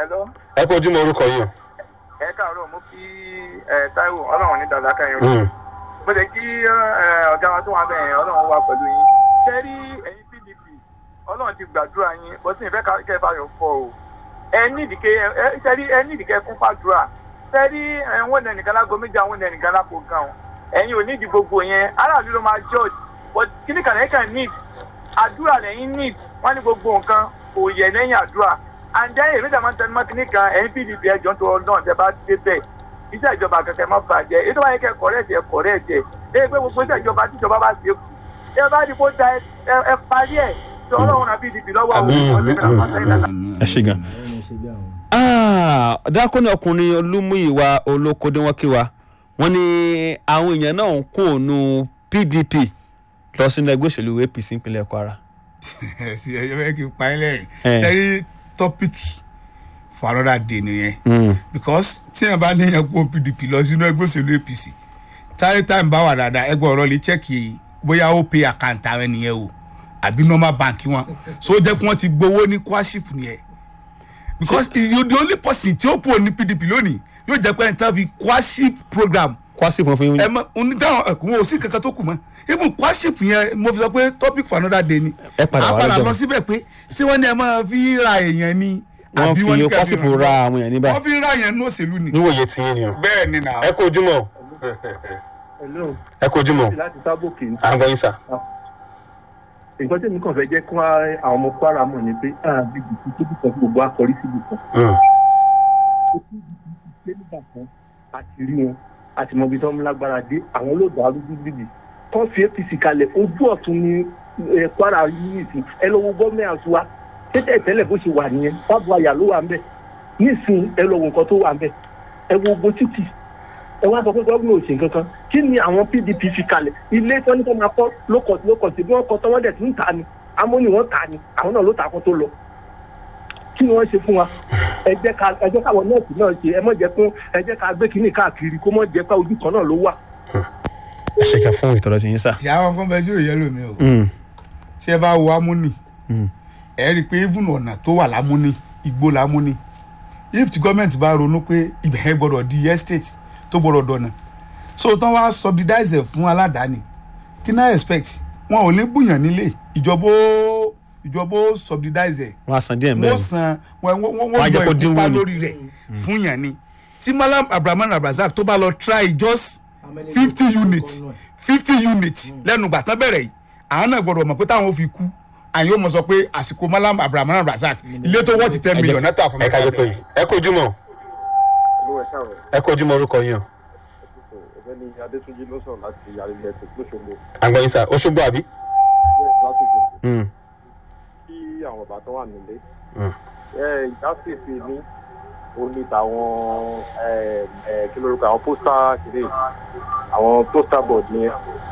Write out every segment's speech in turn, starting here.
Hello. ẹ kó ojúmọ́ orúkọ yìí o. ẹ káàárọ̀ mo kí ẹ Táíwò ọlọ́run ní dàda kan yẹn Mm. mo lè kí ẹ, ọ̀gá wa tó wà bẹ́ẹ̀ yẹn ọlọ́run wà pẹ̀lú yín ṣé rí ẹ̀yin pdp ọlọ́run ti gbàdúrà yín bó sì ń fẹ́ ká- kẹ́ ẹ bá yọ fọ o ẹ nídìí kẹ́ ẹ ṣé rí ẹ nídìí kẹ́ ẹ kún fàdúrà ṣé rí ẹ wọ́n nẹ nìkan lágbo méjì àwọn nẹ nìkan lápò gan o ẹ̀yin ò nídìí gbogbo yẹn aráàlú ló máa judge but kíní kan lẹ́yìn kan need àdúrà lẹ́yìn need wọ́n ní gbogbo nǹkan kò yẹ lẹ́yìn àdúrà and then èmi tàbí tẹnu mọ́ kíní kan ẹ̀yin pdp ẹjọ́ tó ọdún ọ̀tẹ̀ bá dé bẹ́ẹ̀ iṣẹ́ ìjọba kẹ̀kẹ́ má bàjẹ́ èyí tó bá yẹ kẹ́ kọ̀rẹ́ẹ̀tì ẹ̀ kọ̀rẹ́ẹ̀tì ẹ̀ ẹ pé gbogbo iṣẹ́ ìjọba tíjọba bá ṣe kù ẹ bá ní kó da ẹ- ẹ ẹ parí ẹ̀ tí ọlọ́run náà pdp lọ́wọ́ àwọn Àmín, ọ̀sẹ̀ àmín, náà sẹ́yìn náà. ẹ ṣe gan. dákúnni ọkùnrin olúmúyìwá olókòdé wọn kí wa wọn ní àwọn èèyàn náà ń kó ònú pdp lọ sínú ẹgbẹ́ òṣèlú apc ìpínlẹ̀ kwara. sí ẹjọ́ fẹ́ kí n pa ẹ́ lẹ́rìn Eh. ṣe rí topic for another day nìyẹn because tí yẹn bá léyìn ẹgbẹ́ pdp lọ sínú ẹgbẹ́ òṣèlú apc táyé táyé bá wà dáadáa ẹgbẹ́ ọ̀rọ̀ lè chẹ́kì bóyá ó pay account àwọn ènìyàn o àbí normal bank wọn so ó jẹ́ kí wọ́n ti gbowó ní kwaship nìyẹn because you the only person tí ó pò ní pdp lónìí yóò jẹ́ pé ẹni tán fi kwaship program kwasi kan fún ẹ yín mọ onídàwọn ẹkùn ò sí kankan tó kù mọ even kwaship yẹn mo fi sọ pé topic for another day ni Ẹ padà wá a padà lọ́jọ́ lọ mi. síbẹ̀ pé ṣé wọ́n ní ẹ máa fi ra èèyàn ni wọn àbí fi ní ká kwasi fún ra àwọn èèyàn níbà. wọ́n fi ra èèyàn ní òṣèlú ni. níwòye tí yín ni o. bẹ́ẹ̀ ni nà. ẹ kó ojúmọ́ Hello, ẹ kó ojúmọ́ láti sábòkè ní. à ń gbọ́ yín sà. nǹkan tí èmi kàn fẹ́ jẹ́ kí wọ́n àwọn ọmọ kwara mọ̀ ni pé àbí bìtì tó bìtì kan gbogbo akọrí síbi kan. Mm. ó ti di pé nígbà kan àti rí wọn àti mọ ibi tó ń lágbára dé àwọn ló dàrú gbígbìbì tó fi apc kalẹ̀ ojú ọ̀tún ni eh, kwara yìí nìsín ẹ lọ wo gọ́ọ̀mẹ̀ntì wa tẹ́tẹ̀ tẹ́lẹ̀ bó ṣe wà nìyẹn bábu àyà ló wà ń bẹ̀ nísìn ẹ lọ wo nǹkan tó wà ń bẹ̀ ẹ wo ogun títì ẹ wá sọ pé gómìnà ò ṣe nǹkan kan kí ni àwọn pdp fi kalẹ̀ ilé tí wọ́n ní kó máa kọ́ lókọ̀ lókọ̀ sí bí wọ́n kọ́ tọ́wọ́ dẹ̀ tí ń ta ni amóni wọ́n ta ni àwọn náà ló ta kó tó lọ kí ni wọ́n ṣe fún wa ẹ jẹ́ ká ẹ jẹ́ káwọn nọ́ọ̀sì náà ṣe ẹ mọ̀ jẹ́ fún ẹ jẹ́ ká gbé kínní káàkiri kó mọ̀ jẹ́ pé ojú kan náà ló wà. ẹ ṣe kẹ fún ìtọ́jú sí yín sà. ìyá àwọn kan bẹ tí ò yẹ lómi o Mm. tí ẹ bá wo amúnì Mm. ẹ rí i pé even ọ̀nà tó wà lámúnì igbó lámúnì if the government bá ronú pé ibẹ̀ yẹn gbọ́dọ̀ di estate tó gbọ́dọ̀ dọ̀nà so tán wá subsidize ẹ̀ fún aládàáni kí náà expect wọn ò ní bùyàn nílé ìjọba ó ìjọba ó subsidize ẹ̀ wọn á san díẹ̀ wọ́n bẹ́ẹ̀. san wọ́n wọ́n Wọ́n á wọ́n jẹ́ yọ kó dínwó ìkópa ni. lórí rẹ̀ fún yàn ni tí malam abrahaman abrazak tó bá lọ try just fifty units fifty units lẹ́nu ìgbà tán bẹ̀rẹ̀ yìí àwọn náà gbọ́dọ̀ mọ̀ pé táwọn ò fi kú àyìn ó mọ̀ sọ pé àsìkò malam abrahaman abrazak ilé tó wọ́ọ̀tì ten million náà tà fún ẹ ká yẹ pé yìí. ẹ kó ojúmọ́ Olúwa ẹ̀ káàárọ̀. ẹ kó ojúmọ́ orúkọ yín o. ọ̀gbẹ́ni adétúnjì ló sọ̀rọ̀ láti àrílẹ̀ tó lóṣogbo à ń gbọ́ yín sà. oṣogbo àbí. lásìkò Mm. kí àwọn bàbá tó wà nílé. Mm. ẹ ìdásífi mi ó ní tàwọn ẹ ẹ kí lórúkọ àwọn pósítà kìíní àwọn pósítà board yẹn.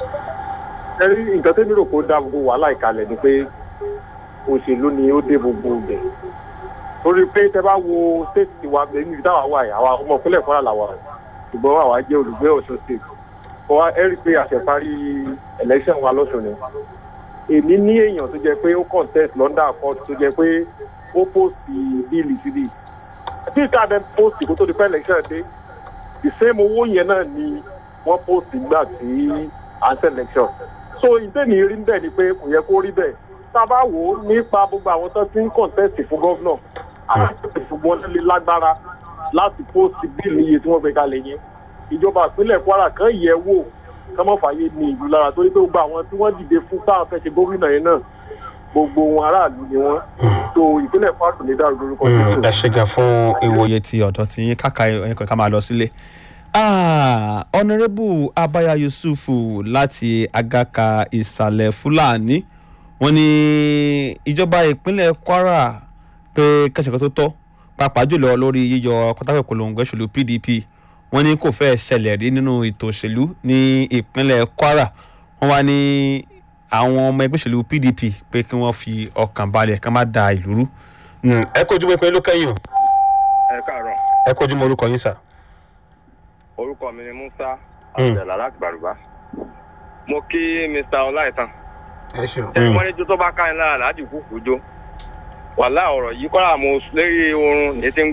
ẹ rí nǹkan tó nílò kó dá gbogbo wàhálà ìkàlẹ̀ ni pé òṣèlú ni ó dé gbogbo ibẹ̀. torí pé tẹ bá wo state wa bẹ́ẹ̀ níbi táwa wà yìí àwa ọmọ ìpínlẹ̀ kwara làwà ṣùgbọ́n àwa jẹ́ olùgbé ọ̀ṣun state. kọ́ wa ẹ rí i pé àṣẹparí election wa lọ́sùn ni èmi ní èèyàn tó jẹ pé ó contest london court tó jẹ pé ó post bíìlì síbi tí ìta dẹ post kó tó di pẹ́ election dé the same owó yẹn náà ni wọ́n post nígbà tí à ń ṣe election so ìtẹ́ni rí bẹ́ẹ̀ ni pé kò yẹ kó rí bẹ́ẹ̀ tá a bá wò ó nípa gbogbo àwọn tó ti ń contest fún gọ́vnọ̀ àwọn ìṣùgbọ́n lè lágbára láti post bíìlì iye tí wọ́n gbé kalẹ̀ yẹn ìjọba ìpínlẹ̀ kwara kan yẹ̀ wò kọ́mọ́ fàyè ní ìlú lára torí pé gbogbo àwọn tí wọ́n dìde fún táwọn fẹ́ ṣe gómìnà yẹn náà gbogbo wọn aráàlú ni wọ́n tó ìpínlẹ̀ kwara kò ní dàrú lórúkọ Mm, Jésù. ẹ ṣe gan fún ìwòye ti ọ̀dọ́ tí yín káka ẹ̀kọ́ ká máa lọ sílé. Ah, honourable abaya yusufu láti agaka ìsàlẹ̀ fúlàní wọ́n ní ìjọba ìpínlẹ̀ kwara pé kẹ́sìkan tó tọ́ pàápàá jùlọ lórí yíyọ pátákó ìpolongo ìṣèlú pdp wọ́n ní kò fẹ́ ṣẹlẹ̀ rí nínú ètò òṣèlú ní ìpínlẹ̀ kwara wọ́n wá ní àwọn ọmọ ẹgbẹ́ òṣèlú pdp pé kí wọ́n fi ọkàn balẹ̀ ká má da ìlú rú. ẹ kojú mọ́ pé ló kẹ́yìn o ẹ káàárọ̀ ẹ kojú mọ́ orúkọ yín sà. orúkọ mi ni musa abdullah láti bàrùbá mo kí mr ọláìtàn ẹ ṣeun. ṣé wọn ní jó tó bá ká ní lára láti kúkú jó wàhálà ọ̀rọ̀ yìí kọ́ra mo lérí oorun ní ti ń